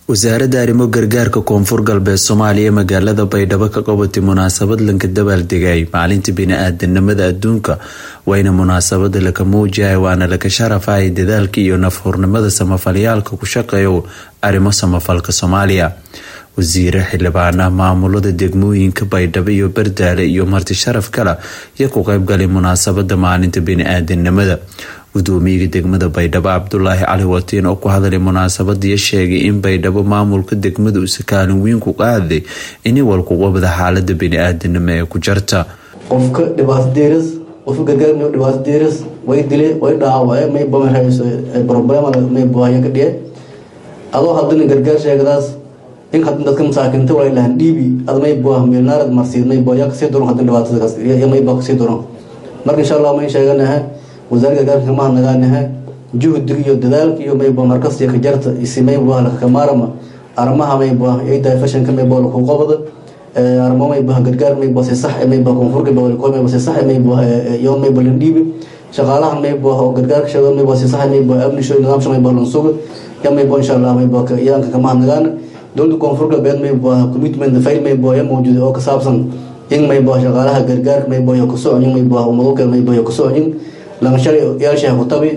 wasaaradda arrimo gargaarka koonfur galbeed soomaaliya magaalada baydhabo ka qabatay munaasabad lanka dabaaldegay maalinta bini-aadanimada adduunka wayna munaasabada laka muujahay waana laka sharafay dadaalka iyo nafhurnimada samafalyaalka ku shaqeeyo arrimo samafalka soomaaliya wasiire xildhibaana maamulada degmooyinka baydhabo iyo bardaale iyo marti sharaf kale iyo ku qeybgalay munaasabada maalinta bini-aadanimada gudoomiyaga degmada baydhabo cabdulaahi cali watiin oo ku hadalay munaasabadiyo sheegay in baydhabo maamulka degmada usa kaalin weyn ku qaaday ini walkuqabada xaalada bini-aadanimo ee ku jarta qofka dhibaato deeras qofka gargaar dhibaato deeras way dile way dhaawace may bamarhayso problem may buhaya ka dhiye adoo hadana gargaar sheegadaas in hadin dadka masaakinta walay lahan dhiibi ad may buah milnaarad marsiid may buhaya kasii doron hadin dhibaatadaas iyo may baa kasii doron marka insha allah may sheeganaha wasaarada gargaarka kama hadnagaanaha juhdiga iyo dadaalka iyo mayba markasiyo kajarta isi mayba lakakamaarama arrimaha mayba ida fashanka mayba laku qabada arrimo mayba gargaar mayba si sax mayba koonfurka bawalko mayba si sax mayba iyo mayba landhiibi shaqaalahan mayba oo gargaarka sheego mayba si sax mayba amnisho nidaamsha mayba lansuga ya mayba insha allah mayba iyaanka kama hadnagaana dowladda koonfur galbeed mayba commitment fail mayba ya mawjuuda oo ka saabsan in mayba shaqaalaha gargaarka mayba iyo kasocnin mayba umadokal mayba iyo kasocnin langashalay yaashaha ku tabi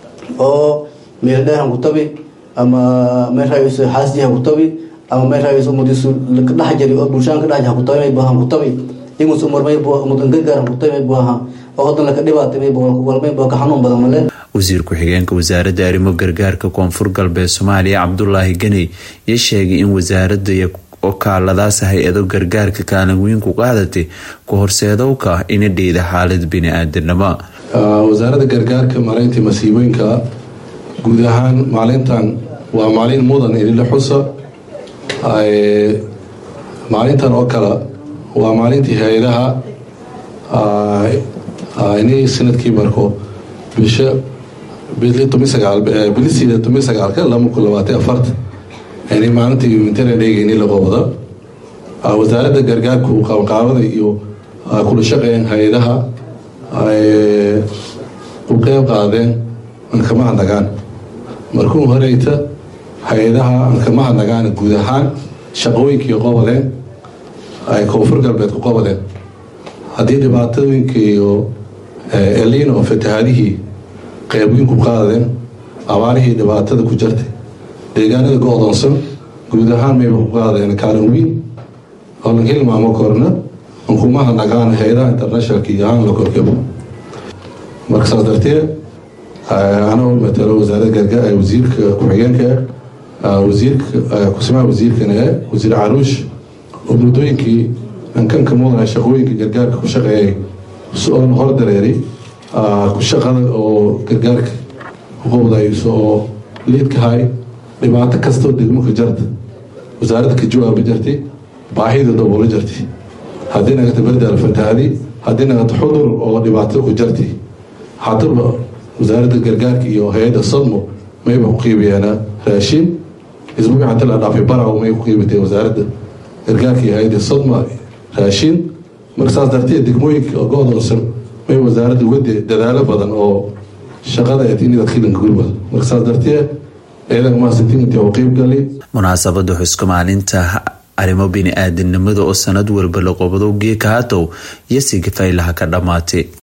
oo meeldheehan ku tabi ama meerhayso xaasjiha ku tabi ama meerhayso umadisu ka dhex jari oo bulshaan ka dhex ku tabi may baahan ku tabi imus umar may baa umudan gargaar ku tabi may baaha oo hadan laka dhibaatay may baa wal may baa ka xanuun badan male wasiir ku-xigeenka wasaaradda arrimo gargaarka koonfur galbeed soomaaliya cabdulaahi ganey iyo sheegay in wasaaradda iyo okaaladaas hay-ado gargaarka kaalin weyn ku qaadatay ku horseedowka ina dhiida xaalad bini-aadanimo wasaaradda gargaarka maalintii masiibooyinka guud ahaan maalintan waa maalin mudan idinla xusa maalintan oo kale waa maalintii hay-adaha ini sanadkii marko bisha bilisida toban sagaalka laba kun labaatan afarta ini maalintii humanitarian dhega ini laga wada wasaaradda gargaarku qabanqaabada iyo kula shaqeeyeen hay-adaha u qeyb qaadeen ankama hadnagaan markuu horeyta hay-adaha ankama hadnagaan guud ahaan shaqooyinkii qobadeen ay koonfur galbeed ku qobadeen haddii dhibaatooyinka iyo elin oo fatahaadihii qeybweyn ku qaadeen abaarihii dhibaatada ku jartay deegaanada go-doonsan guud ahaan mayba ku qaadeen kaalin weyn oo lan hilmaamo korna ankuma hadnagaan hay-adaha internationalka iyo ahaan la korkabo marka saas darteed anoo matalo wasaaradda gargaar wasiirka ku-xigeenka wasiirka kusimaha wasiirkana wasiir caruush oo muddooyinkii ankanka mudana shaqooyinka gargaarka ku shaqeeyay oon hor dareeray ku shaqada oo gargaarka uqowdayso oo liidkahay dhibaato kastoo degmaka jarta wasaaradda ka jawaaba jartay baahida daboola jartay haddii nagata bardaal fatahaadi haddii nagata xudur oo dhibaato ku jartay haddaba wasaaradda gargaarka iyo hay-adda sadmo mayba ku qiibayaana raashin isbuuci hata la dhaafay baraw may ku qiibatay wasaaradda gargaarka iyo hay-adda sadmo raashin marka saas darteed degmooyinka go-doonsan may wasaaradda uga dadaalo badan oo shaqada inida khilanka gurmada marka saas darteed ciidanka mahadsantiinta oo qeybgali munaasabada xuska maalinta arrimo bini-aadanimada oo sanad walba la qobado geeka hatow iyo sigifaylaha ka dhammaatay